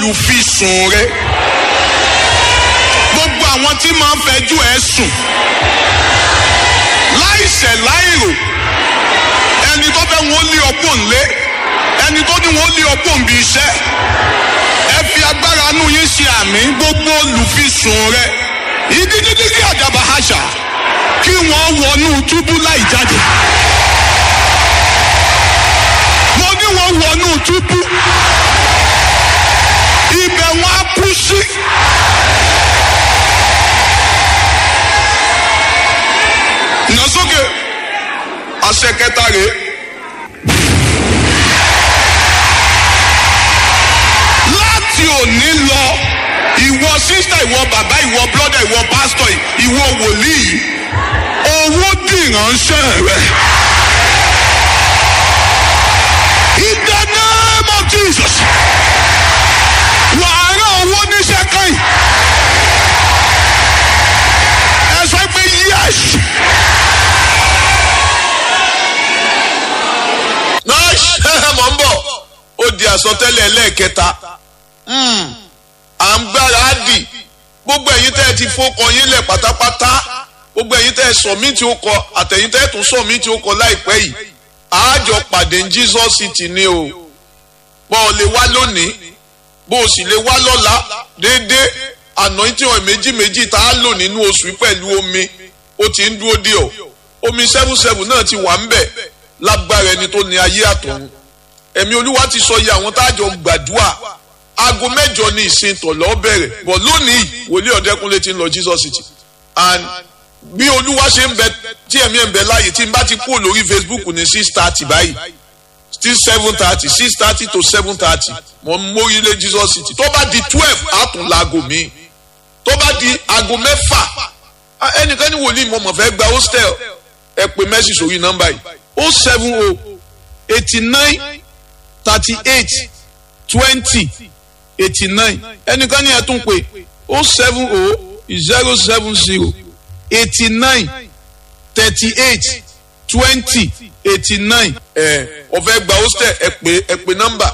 olùfisùn rẹ gbogbo àwọn tí máa ń fẹjú ẹ sùn láìṣẹ̀ láìrò ẹni tó fẹ́ wọn lé ọpọ́ ńlé ẹni tó ní wọn lé ọpọ́ ńbi iṣẹ́ ẹ fi agbára inú yín ṣe àmì gbogbo olùfisùn rẹ ìdíjídíjí àdàbà àṣà kí wọ́n wọnú túbú láì jáde mo ní wọ́n wọnú túbú ibẹ̀ wọn á kú sí. nà sókè àṣẹ kẹta rèé. láti òní lọ ìwọ sísá ìwọ bàbá ìwọ brọ́dà ìwọ pásítọ̀ ìwọ wòlíì owó dìránṣẹ́ rẹ. In the name of Jesus. Wàá rán owó níṣẹ́ kan. Ẹ sọ pé yes. náà mọ̀ ń bọ̀ ó di àsọtẹ́lẹ̀ lẹ́ẹ̀kẹta à ń gbára dì gbogbo ẹ̀yin tẹ́ ẹ ti fọkàn yín lẹ̀ pátápátá gbogbo ẹ̀yin tẹ́ ẹ sọ mí tí ó kọ àtẹ̀yin tẹ́ ẹ tún sọ mí tí ó kọ láìpẹ́ yìí àájọ pàdé ní Jesus City ni o bọ́ ọ lè wá lónìí bó o sì lè wá lọ́la déédéé àná tí wọn méjì méjì tá a lò nínú oṣù yìí pẹ̀lú omi ó ti ń dúró dé ọ omi seven seven náà ti wà ń bẹ̀ lágbára ẹni tó ní ayé àtọ̀run ẹ̀mí olúwa ti sọ iye àwọn táàjọ gbàdúrà aago mẹ́jọ ní ìsìn tọ̀lọ́ bẹ̀rẹ̀ bọ̀ lónìí wòlíì ọ̀dẹ́kunlé ti ń lọ Jesus City and bí olúwa ṣe ń bẹ tí ẹ̀mí ẹ̀ ń bẹ láàyè tí n bá ti kúrò lórí Facebook ní six thirty báyìí still seven thirty six thirty to seven thirty mo ń mórílé Jesus City tó bá di twelve àtúnláago mi tó bá di aago mẹ́fà ẹnìkan ní wòlíì mo mọ̀ fẹ́ gba hostel ẹ pè mẹ́sì sórí nọ́mbà yìí o seven o eighty nine thirty eight twenty eighty nine ẹnìkan ní ẹ tún pè o seven o zero seven zero eighty nine thirty eight twenty eighty nine. ẹ ọ̀fẹ́ gba hostel ẹ pè ẹ pè nọ́mbà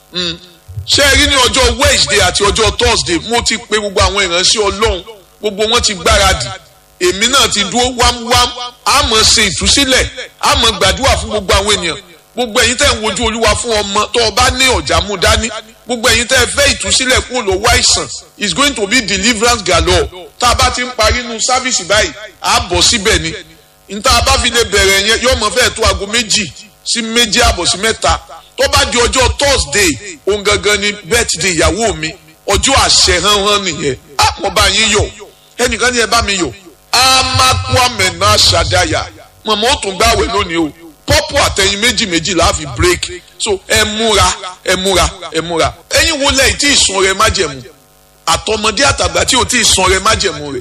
ṣé ẹ rí ní ọjọ́ Wednesday àti ọjọ́ Thursday mo ti pe gbogbo àwọn ìránṣẹ́ Ọlọ́run gbogbo wọn ti gbáradì èmi náà ti dúró wámúwám àmọ́ ṣe ìtúsílẹ̀ àmọ́ gbàdúrà fún gbogbo àwọn ènìyàn gbogbo ẹ̀yin tẹ́ ń wojú olúwa fún ọmọ tó o bá ní ọ̀já mú dání gbogbo ẹ̀yin tẹ́ fẹ́ ìtúsílẹ̀ kúrò lọ́wọ́ àìsàn is going to be deliverance galore tá a bá ti ń parí inú sáfìsì báyìí à á bọ̀ síbẹ̀ ni níta a bá fi lè bẹ̀rẹ̀ yẹn yóò mọ̀ fẹ́ẹ̀ tó aago méjì sí méjì àbọ̀ sí mẹ́ta tó bá di ọjọ́ Thursday òun gangan ni birthday ìyàwó mi ọjọ́ àṣẹ hánhán nìyẹn á mọ̀ bá yín yọ̀ ẹnìkan ní ẹ bá mi yọ̀ amakwame náà ṣàdáyà mọ̀mọ́ ó tún gbàwẹ̀ lónìí o pọ́pù àtẹ̀yìn méjì méjì la fi break so ẹ múra ẹ múra ẹ múra ẹ̀yin wo lẹ́yìn tí ìsun rẹ májẹ̀mú àtọmọdé àtàgbà tí ò tí ìsun rẹ májẹ̀mú rẹ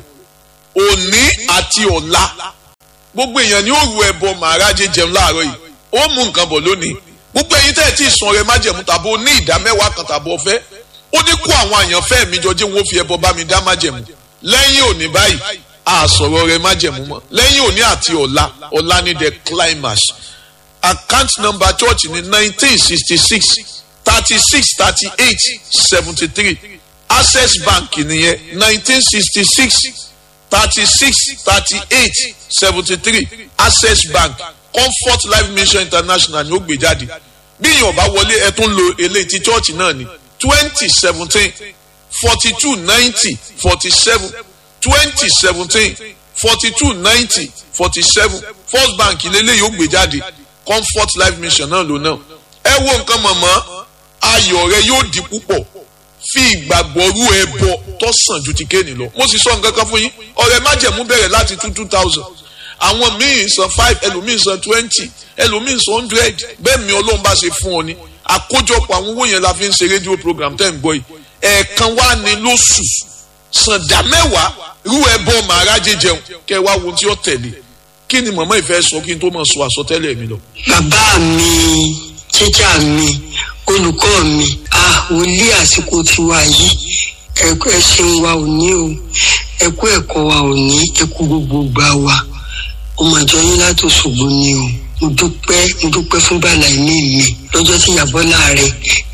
òní àti ọ̀la gbogbo èèyàn ni ó ru ẹbọ màrájẹ jẹun láàárọ̀ yìí ó mú nǹkan bọ̀ lónìí gbogbo ẹ̀yin tẹ́ ẹ̀ tí ìsun rẹ májẹ̀mú tàbí ó ní ìdá mẹ́wàá kan tàbí ọ̀fẹ́ ó ní kó àwọn àyànfẹ́ mi jọ jẹ́ wọn ó fi ẹbọ bá mi dá májẹ̀mú lẹ́yìn òní báyìí àsọ̀rọ̀ rẹ májẹ̀mú mọ́ lẹ́yìn òní àti ọ̀la ọ̀la ní the climax account number church ní nineteen sixty six thirty six thirty eight seventy three access bank nìyẹn nineteen sixty six thirty six thirty eight seventy three access bank comfort life mission international ni ó gbé jáde bí èèyàn bá wọlé ẹ tún lo eléyìí ti church náà ní twenty seventeen forty two ninety forty seven twenty seventeen forty two ninety forty seven first bank lélẹ́yìí ó gbé jáde comfort life mission náà ló náà ẹ wo nǹkan mọ̀mọ́ ayọ̀ rẹ yóò di púpọ̀ fi ìgbàgbọ́ rú ẹbọ tó sàn ju ti kéènì lọ mo sì sọ nǹkan kan fún yín ọ̀rẹ́ májẹ̀mú bẹ̀rẹ̀ láti two two thousand àwọn míì san five ẹlòmíì san twenty ẹlòmíì san hundred bẹ́ẹ̀ mi ọlọ́run bá ṣe fún ọ ni àkójọpọ̀ àwọn owó yẹn la fi ń ṣe rédíò program tẹ́ ń gbọ́ yìí ẹ̀ẹ̀kan wá ní lóṣù sàndà mẹ́wàá rú ẹbọ màrá jẹjẹun kẹ wá wo tí ó tẹ̀lé kí ni màmá ìfẹ́ sọ kí n tó máa sọ àsọtẹ́lẹ̀ mi lọ. bàbá mi tíjà mi olùkọ́ mi a wòlíì àsìkò tiwa yìí ẹ̀kọ́ ẹ̀sìn wa ò ní o ẹ̀kọ́ ẹ̀kọ́ wa ò ní ẹ̀kọ́ gbogbo gbà wa ọmọ ìjọ yín láti Òṣogbo ni o mo dúpẹ́ mo dúpẹ́ fún bàlá ẹ̀mí mi lọ́jọ́ tí ìyàbọ̀ láàrẹ̀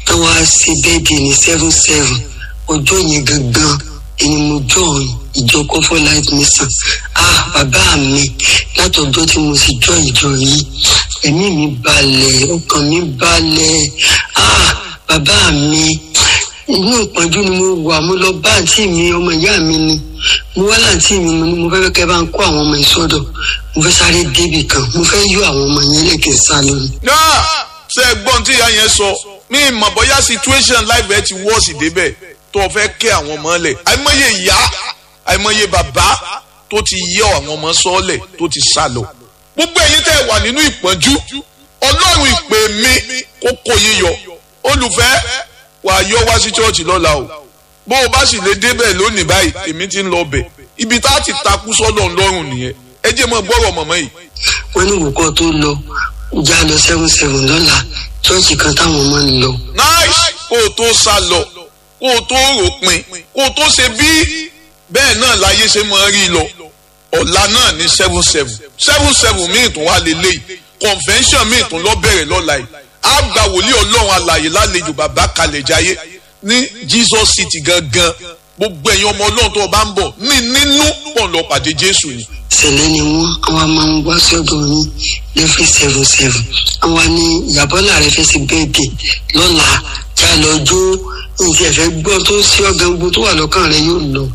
tó wá sí bẹ́ẹ̀dì ní seven seven ọjọ́ yẹn gangan ẹni mo join ìjọ comfort life mission ah bàbá mi látọjọ́ tí mo sì join ìjọ yìí ẹ̀mí mi balẹ̀ ọkàn mi balẹ̀ ah bàbá mi inú ìpọ́njú ni mo wà mo lọ bá àǹtí mi ọmọ ìyá mi ni mo wá láǹtí mi mo ní mo fẹ́ kẹ́ bá ń kó àwọn ọmọ ìsọdọ̀ mo fẹ́ sáré débì kan mo fẹ́ yọ àwọn ọmọ yẹn lẹ́kẹ̀ẹ́ sá lónìí. náà ṣe gbọ́n tí ìyá yẹn sọ mí mọ̀ bóyá situation life ẹ ti wọ́ọ̀sì débẹ̀ tó o fẹ́ kẹ́ àwọn ọmọ lẹ̀ àìmọye ìyá àìmọye bàbá tó ti yẹ àwọn ọmọ sọ́ọ̀lẹ̀ tó ti sá lọ. gbogbo ẹ̀yin tẹ́ wà nínú ìpọ́njú ọlọ́run ìpè mi kó kó yín yọ olùfẹ́ wà á yọ wá sí chọ́ọ̀chì lọ́la o bó o bá sì lè débẹ̀ lónìí báyìí èmi ti ń lọ bẹ̀ ibi tá a ti takú sọ́dọ̀ ńlọ́rùn nìyẹn ẹ jẹ́ mọ́ gbọ́rọ̀ mọ̀mọ́ yìí. wọ́n ní ìwòkọ́ tó lọ já lọ seven seven lọ́la chọ́ọ̀chì kan táwọn ọmọ ń lọ. nice kó o tó sá lọ kó o tó ròpin kó o tó ṣe bí bẹ́ẹ̀ náà láyé ṣe máa rí lọ ọ̀la náà ní seven seven seven seven míì tún wà lélẹ́yìí convention míì tún lọ bẹ̀rẹ̀ lọ́la yìí á gba wòlíì ọlọ́run alàyè lálejò bàbá kalẹ̀ jayé ní Jesus city gangan gbogbo ẹ̀yin ọmọ ọlọ́run tó o bá ń bọ̀ ní nínú pọ̀ lọ pàdé Jésù ni. sẹlẹ ni wọn àwọn máa ń wá sọ́dọ̀ yín lẹfí seven seven àwọn ní ìyàbọlà rẹ fẹ́ sí bẹ́ẹ̀dì lọ́la já lọ jó nǹkan ẹfẹ gbọ́ tó sí ọgàn gbogbo tó wà lọ́kàn rẹ yóò lọ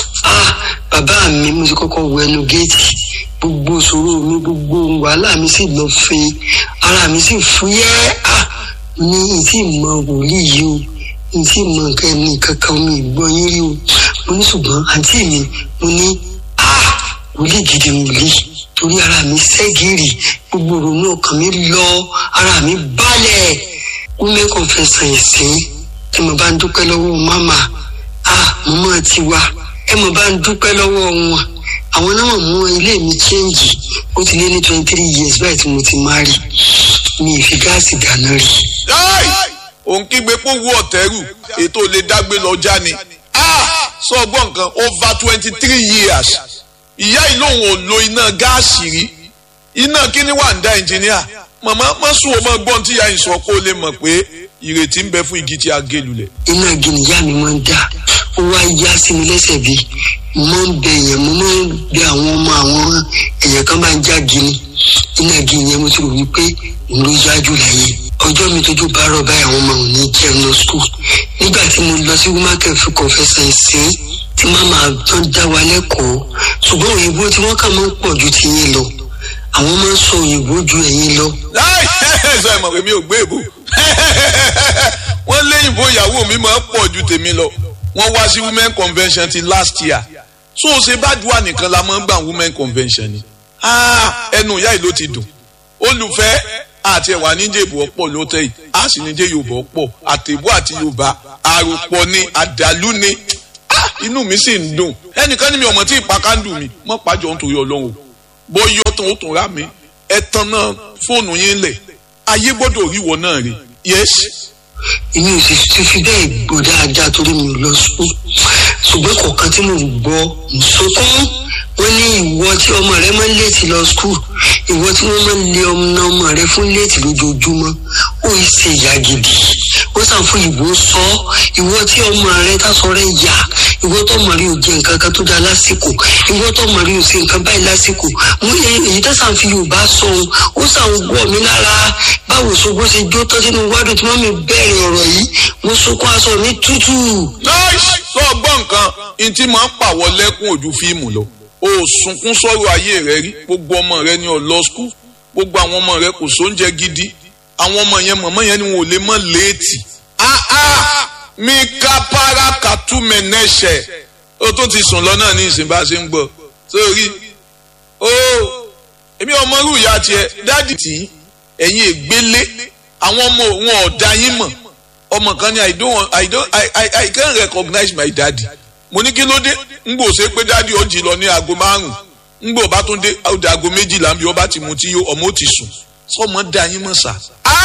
ah bàbá mi mo ti kọ́kọ́ wọ ẹnu géètì gbogbo ìṣòro mi gbogbo wàhálà mi sì lọ fin ara mi sì fúyẹ́ ah ní ìtì mọ wòlíì yìí o ìtì mọ nǹkan ẹni kankan mi ìgbọ́ yín rí o mo ní ṣùgbọ́n àǹtí mi mo ní ah wòlíì gidi wòlíì torí ara mi ṣẹ́gìrì gbogbo ìrònú ọkàn mi lọ ara mi balẹ̀ women confession ẹ̀sìn tí mo bá ń dúpẹ́ lọ́wọ́ mama ah mo máa ti wá ẹ mo bá ń dúpẹ́ lọ́wọ́ wọn àwọn náà mú ilé mi chẹ́ǹgì ó ti lé ní twenty three years báyìí tí mo ti máa rí mi ì fi gáàsì dáná rí. Yáì! òun kígbe pé wú ọ̀tẹ́rù ètò lè dágbé lọ́jà ni ah sọ ọgbọ́n nǹkan over twenty three years ìyá yìí lòun ò lo iná gáàsì rí iná kíní wà ń dá ẹnjìníà màmá má sùn ó mọ gbọ́n tí ìyá yìí sọ kó lè mọ̀ pé ìrètí ń bẹ fún igi tí a gé lulẹ̀. iná gini ìyá mi máa ń dá ó wá yá sí mi lẹ́sẹ̀ bí mo máa ń bẹ èèyàn mo máa ń bẹ àwọn ọmọ àwọn èèyàn kan bá ń já gini iná gini yẹn mo ti rò wípé òun ló yájú láyé ọjọ́ mi tójú bá rọ̀ báyìí àwọn ọmọ òun ní jẹun lọ skul nígbà tí mo lọ sí wúmákẹ́ fún kọfẹ́sẹ̀ ìsìn tí màmá tán dá wa lẹ́kọ̀ọ́ ṣùgbọ́n òyìnbó tí wọ́n kà máa ń pọ̀ ju ti yín lọ àwọn máa ń sọ òyìnbó ju ẹ̀yin lọ láì sọ ìmọ̀ pé mi ò gbé èbò wọ́n léyìnbó ìyàwó mi máa ń pọ̀ ju tèmi lọ wọ́n wá sí women convention ti last year so ṣe bá dùn nìkan la máa ń gbà women convention ni Ah, ẹnu ìyá yìí ló ti dùn olùfẹ́ àti ẹ̀wà níjẹ̀bù ọ̀pọ̀ ló tẹ̀ yìí a sì níjẹ̀ yorùbá ọ̀pọ̀ àtẹ̀bù àti yorùbá àròpọ̀ ni àdàlú ni Ah, inú mi sì ń dùn ẹnìkan ní mi ọmọ tí ìpàkàndù mi mọ́ pàjọ́ nítorí ọlọ́run o bó yọ tán ó tún rà mí ẹ tan náà fóònù yín lẹ̀ ayé gbọ́dọ̀ ríwọ náà rí yes èmi ò sì ti fi bẹ́ẹ̀ gbọ́ dáadáa torí mi ò lọ sùn ṣùgbọ́n kọ̀ọ̀kan tí mò ń gbọ́ ń sọkún wọ́n ní ìwọ tí ọmọ rẹ máa ń léètì lọ skul ìwọ tí wọ́n máa ń lé ọmọ ọmọ rẹ fún léètì lójoojúmọ́ ó yìí ṣe ìyá gidi ó sàn fún ìbò sọ ìwọ tí ọmọ rẹ tásọ rẹ yà ìwọ tó ọmọ rẹ ò jẹ nǹkan kan tó dáa lásìkò ìwọ tó ọmọ rẹ ò ṣe nǹkan báyìí lásìkò mo yẹ èyí tó sàn fi yorùbá sọ ohun ó sàn gbọ́ mi lára báwo ṣogbó ṣe jó tán sínú wádùn tí wọ́n mi bẹ̀rẹ̀ ọ̀rọ̀ yìí mo sunkún aṣọ mi tútù. nice tó gbọ́ nǹkan n tí máa ń pàwọ́ lẹ́kún ojú fíìmù lọ o sunkún sọ̀rọ̀ ayé rẹ rí gbogbo ọmọ rẹ ní ọlọ skul gbogbo àwọn ọmọ rẹ kò sóúnjẹ gidi àwọn ọmọ yẹn mọ̀mọ́ yẹn ni wọn ò lè mọ̀ léètì ah ah mi ká para kàtú mẹ́nẹ́ṣẹ̀ o tó ti sùn lọ náà ní ìsìn bá a ṣe ń gbọ́ sórí o èmi ọmọ rú ìyá tiẹ̀ dáàdì tí ẹ̀yin ègbélé àwọn ọmọ wọn ọ̀dà yín mọ̀ ọmọ kan ní i don't want i don't i i i can't recognize my daddy mo ní kí ló dé ngbò ṣe pé daddy ó jí lọ ní aago márùn ngbò bá tún dé ó di aago méjìlá bí ó bá ti mu tí yó ọmọ ó ti sùn sọmọ dá yín mọ̀ sá.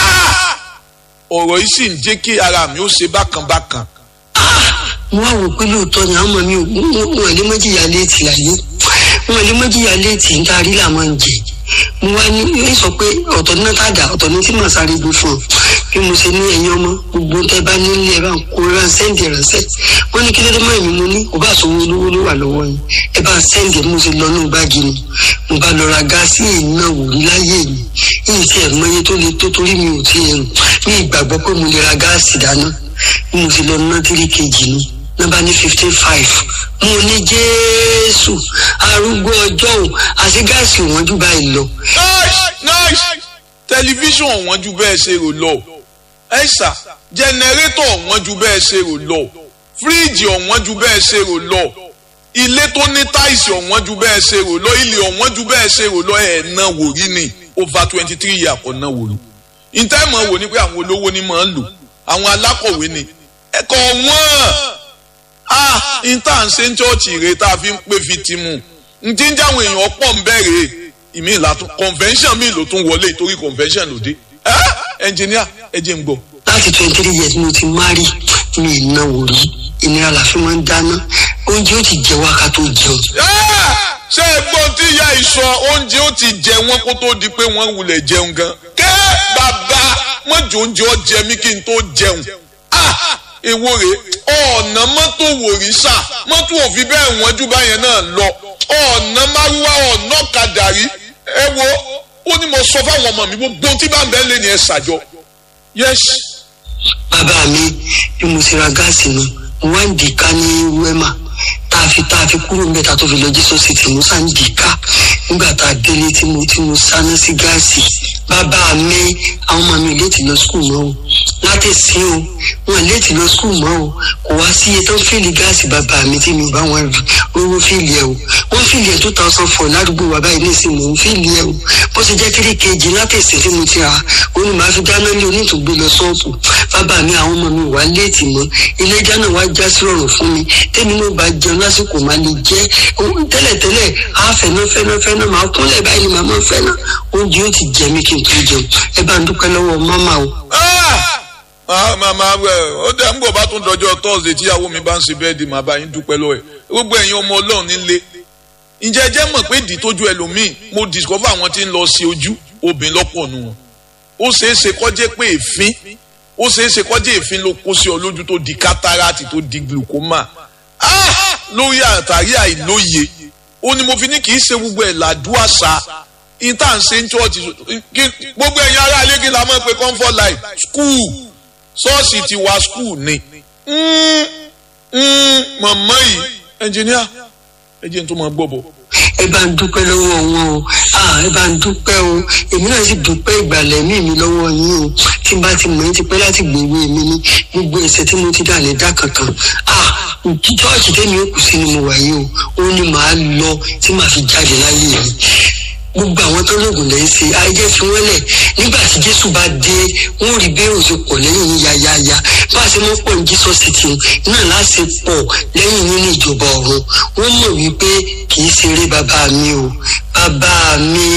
ọ̀rọ̀ yìí sì ń jẹ́ kí ara mi ó ṣe bákan bákan. mo wá wò pé lóòótọ́ ni àwọn ọmọ mi ò wọn lè mọ́ jìyà léètì láyé wọn lè mọ́ jìyà léètì níta rí làwọn ń jẹ mo wá ní yóò sọ pé ọ̀tọ̀ ní tàdá ọ̀tọ̀ ní tí màá sáré gbé fún ọ bí mo ṣe ní ẹ̀yin ọmọ gbogbo tẹ́ bá nílé ẹ bá ń kó ẹ bá ń sẹ́ǹdì ránṣẹ́ wọ́n ní kí ló dé mọ́ èmi mo ní kò bá sọ owó olówó ló wà lọ́wọ́ yín ẹ bá ń sẹ́ǹdì mo ṣe lọ nínú báàgì mi mo bá lọ ra gáàsì ìná wò rí láyé mi yìí tí ẹ̀ mọ iye tó le tó torí mi ò tí ẹ̀ rùn ní ìgbàgbọ́ pé mo lè ra gáàsì dáná bí mo ṣe lọ ná tírí kejì ni nọ́mbà ní fifteen five mo ní jésù arúgbó ọjọ́ òun àti gáàsì wọn jù báyìí lọ nice nice tẹlifíṣàn wọn ju bẹ́ẹ̀ ṣe rò lọ ẹ̀sà jẹnẹrétọ̀ wọn ju bẹ́ẹ̀ ṣe rò lọ fíríìjì ọ̀wọ́n ju bẹ́ẹ̀ ṣe rò lọ ilé tó ní táìsì ọ̀wọ́n ju bẹ́ẹ̀ ṣe rò lọ ilé ọ̀wọ́n ju bẹ́ẹ̀ ṣe rò lọ ẹ̀ náà wò rí ni over twenty three years kò náà wò rí ìtẹ́mọ̀ wò ni pé àwọn olówó ni máa ń lò àwọn alákọ̀wé ni ẹ̀kọ́ wọ́n ah ìta ń ṣe ń chọ́ọ̀chì rè tá a fi ń pè fi ti mu n ti ń jáwọn èèyàn pọ̀ ń bẹ̀rẹ̀ ìmí ìlàtún convention mi ló tún wọlé torí convention ló dé ẹnjìníà ẹ jẹ́ ń gbọ́. láti twenty three years mo ti marry mi ì náwó rí ìnira la fi máa ń dáná oúnjẹ ó ti jẹ wá ká tó jẹun. ṣé ẹgbọ́n tí ìyá ìsọ oúnjẹ ó ti jẹ wọ́n kó tó di pé wọ́n wulẹ̀ jẹun gan. kẹ́ bàbá mọ́jọ oúnjẹ ọ jẹ mí kí n tó jẹun. èwo rè ọ̀nà mọ́tò wòrìṣà mọ́tò òfin bẹ́ẹ̀ wọ́n jù báyẹn náà lọ ọ̀nà márúwá ọ̀nà kàdàrí ẹ wo ó ní mo sọ fáwọn ọmọ mi gbogbo tí bá ń bẹ́ẹ̀ lé ní ẹ ṣàjọ. yes. bàbá mi bí mo ti ra gáàsì nu mo wá ń dì ká ní wẹ́mà tá a fi tá a fi kúrò mẹ́ta tó fi lọ jésù sí tí mo sá ń dì ká nígbà tá a délé tí mo tí mo sáná sí gáàsì bàbá mi àwọn ọmọ mi léètì lọ skul mọ́ o láti sí o wọn léètì lọ skul mọ́ o kò wá sí iye tó ń fìlì gáàsì bàbá mi tí mi ò bá wọn rí owó fìlì ẹ o wọn fìlì ẹ two thousand four ládùúgbò bàbá yìí nísìn mò ń fìlì ẹ o bó ṣe jẹ́ three kg láti ìsìn tí mo ti rà ó ní màá fi dáná lé onítùgbé lọ sọ́ọ̀bù bàbá mi àwọn ọmọ mi wà léètì mọ́ ilé ìjà náà wá já sí rọrùn fún mi tẹ́mi náà bá jẹun lásìkò máa lè jẹ́ tẹ́lẹ̀tẹ́lẹ̀ á fẹ́ná fẹ́ná fẹ́ná máa kúnlẹ̀ báyìí ni màmá fẹ́ná oúnjẹ ó ti jẹ mí kí n tó jẹun ẹ bá ń dúpẹ́ lọ́wọ́ mámà o. màmá ó dẹ̀ ń bọ̀ bá tún dọjọ́ tọ́sídẹ̀ tíyàwó mi bá ń ṣe bẹ́ẹ̀ di màá bá yín dúpẹ́ lọ́wọ́ ẹ̀ gbogbo ẹ̀yin ọmọ ọlọ́run nílé ǹjẹ́ ẹ jẹ́ mọ̀ pé ìdí tójú ẹlòmíì mo discover àwọn tí ń lọ sí ojú obìnrin lọ́pọ̀ nù wọn ó ṣeé ṣe kó jẹ́ pé èéfín ó ṣeé ṣe kó jẹ́ èéfín ló kó sí ọ lójú tó di kátàràtì tó di glaucoma lórí àtàrí àìlóye ó ní mo fi ní kì í ṣe gbogbo ẹ̀ làdúàṣà ìta ń ṣe ń chọ́ọ̀tì gbogbo ẹ̀yin ará ilé kí la mọ̀ pé comfort life school ṣọ́ọ̀ṣì ti wá school ni mọ̀mọ́ yìí ẹnjìníà ẹ jẹ́ n tó máa gbọ́ bọ̀. ẹ bá ń dúpẹ́ lọ́wọ́ wọn o ẹ bá ń dúpẹ́ o èmi náà sì dúpẹ́ ìgbàlẹ̀ mí mi lọ́wọ́ yín o tí n bá ti mọ̀ ẹ́ ti pẹ́ láti gbèwé mi ní gbogbo ẹ̀sẹ̀ tí mo ti dà lè dá kankan chọ́ọ̀chì tẹ́mi ó kù sí ni mo wà yìí o ó ní màá lọ tí màá fi jáde láyé mi gbogbo àwọn tó lóògùn lẹ́yìn sí ayé fi wọ́n lẹ̀ nígbà tí jésù bá dé wọ́n rí bẹ́ẹ̀ òjò pọ̀ lẹ́yìn yín yáyáyá bá a ṣe mọ́ pọ̀ ní jésù city náà láti pọ̀ lẹ́yìn yín ní ìjọba ọ̀run wọ́n mọ̀ wípé kì í ṣeré bàbá mi o bàbá mi.